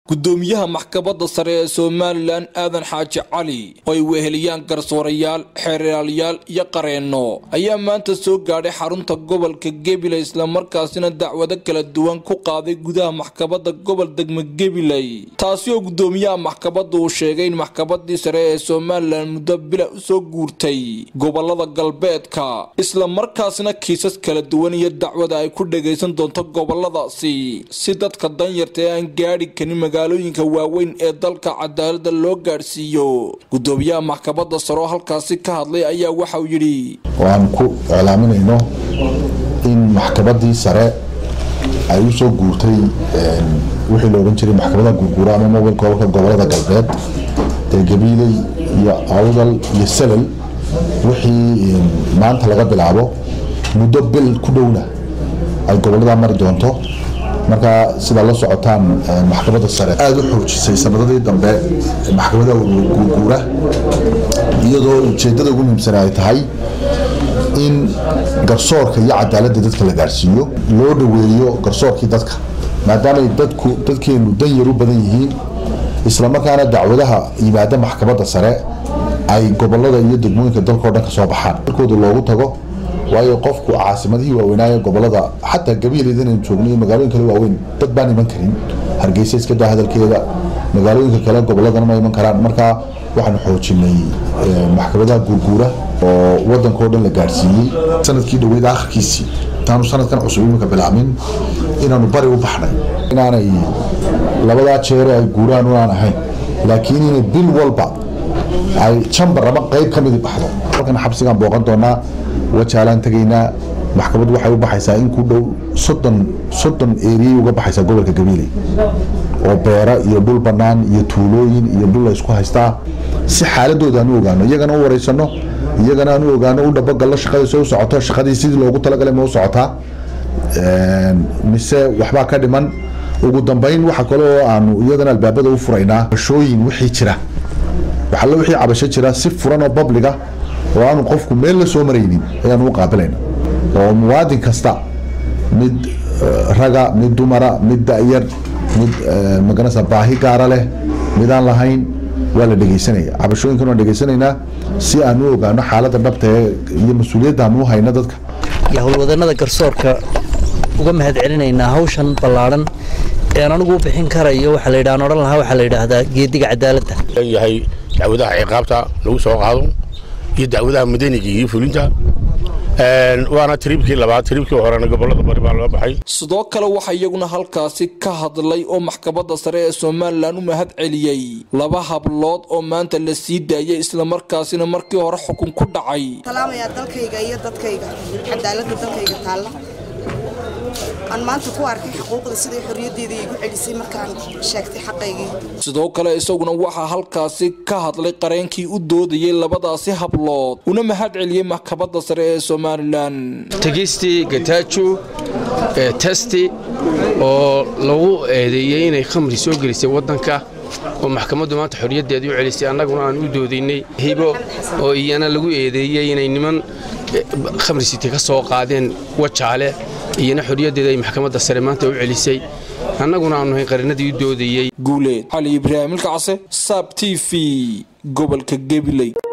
gudoomiyaha maxkamadda sare ee somalilan aadan xaaji cali oo ay weheliyaan garsoorayaal xeeraalyaal iyo qareenno ayaa maanta soo gaadhay xarunta gobolka gabiley islamarkaasina dacwado kala duwan ku qaaday gudaha maxkamadda gobol degmo gabiley taasi oo gudoomiyaha maxkamadda uu sheegay in maxkamadii sare ee somalilan muddo bila usoo guurtay gobolada galbeedka islamarkaasna kiisas kala duwan iyo dacwada ay ku dhagaysan doonto goboladaasi si dadka danyarta ee aan gaadhi karin magaalooyinka waaweyn ee dalka cadaalada loo gaadhsiiyo gudoomiyaha maxkamadda sare oo halkaasi ka hadlay ayaa waxauu yidhi waan ku iclaaminayno in maxkamadii sare ay u soo guurtay wixii la odhan jiray maxkamada guurguura ama mobil gobolka gobolada galbeed ee gabiiley iyo awdal iyo salal wixii maanta laga bilaabo muddo bil ku dhowna ay gobolada mari doonto marka sidaa la socotaan maxkamadda sare aada u xoojisay sanadadii dambe maxkamada guurguura iyadoo ujeedada ugu muhiimsana ay tahay in garsoorka iyo cadaaladda dadka la gaarsiiyo loo dhaweeyo garsoorkii dadka maadaamay dadku dadkeenu dan yar u badan yihiin islamarkaana dacwadaha yimaada maxkamadda sare ay gobolada iyo degmooyinka dalkao dhan ka soo baxaan dalkooda loogu tago waayo qofku caasimadihii waaweynaaye gobolada xataa gabiileed inaynu joogno iyo magaalooyin kale waaweyn dad baan iman karin hargeysa iska daa hadalkeeda magaalooyinka kale goboladana ma iman karaan marka waxaanu xoojinay maxkamadaha guurguura oo wadankao dhan la gaadhsiiyey sanadkii dhaweyd akhirkiisii intaanu sanadkan cusub iminka bilaabmin inaanu bari u baxnay inaanay labadaa jeere ay guuraan unaan ahayn laakiin inay bil walba ay jambar ama qeyb ka midi baxdo halkan xabsigaan booqan doonaa wajaalaan tegaynaa maxkamad waxay u baxaysaa in ku dhow soddon soddon eriyay uga baxaysaa gobolka gabiiley oo beera iyo dhul bannaan iyo tuulooyin iyo dhul la isku haystaa si xaaladooda aan u ogaano iyagana u wareysano iyagana aan u ogaano u dhabogallo shaqadii soo socoto shaqadii sidii loogu talagalay ma u socotaa mise waxbaa ka dhiman ugu dambeyn waxa kale oo aanu iyagana albaabada u furaynaa bashooyin wixii jira waxallo wixii cabasho jira si furan oo babliga oo aanu qofku meel la soo maraynin ayaanu u qaabilayna oo muwaadin kasta mid raga mid dumara mid da'yar mid maganasa baahi gaara leh midaan lahayn waa la dhegeysanaya cabashooyinkan waan dhegeysanaynaa si aan u ogaano xaaladda dhabta ee iyo mas-uuliyadda aan u hayno dadka iyo howlwadanada garsoorka uga mahad celinaynaa hawshan ballaadhan ean anigu u bixin karayo waxaa la yidhahan odhan lahaa waxaa la yidhaahdaa geediga cadaaladda yahay dacwadaha ciqaabta lagu soo qaado iyo dacwadaha madaniga iyo fulinta waana tiriibkii labaad tiriibkii horena gobolada bari baa loo baxay sidoo kale waxaa iyaguna halkaasi ka hadlay oo maxkamadda sare ee somalilan u mahad celiyey laba hablood oo maanta la sii daayay islamarkaasina markii hore xukun ku dhacay salaamayaa dalkayga iyo dadkayga cadaaladda dalkayga taalla aan maanta ku arkay xuquuqda siday xorriyaddeeda igu celisay markaan sheegtay xaqaygii sidoo kale isaguna waxaa halkaasi ka hadlay qareenkii u doodayay labadaasi hablood una mahad celiyey maxkamadda sare ee somalilan tegistii gataajo testi oo lagu eedeeyey inay khamri soo gelisay waddanka oo maxkamaddu maanta xorriyaddeedii u celisay annaguna aan u doodaynay hibo oo iyana lagu eedeeyey inay niman khamrisiti ka soo qaadeen wajaale iyana xorriyaddeeda ay maxkamadda sare maanta u celisay annaguna aanu hayn qarinadii u doodayey guuleed cali ibraahim ilkacse saab t v gobolka gabiley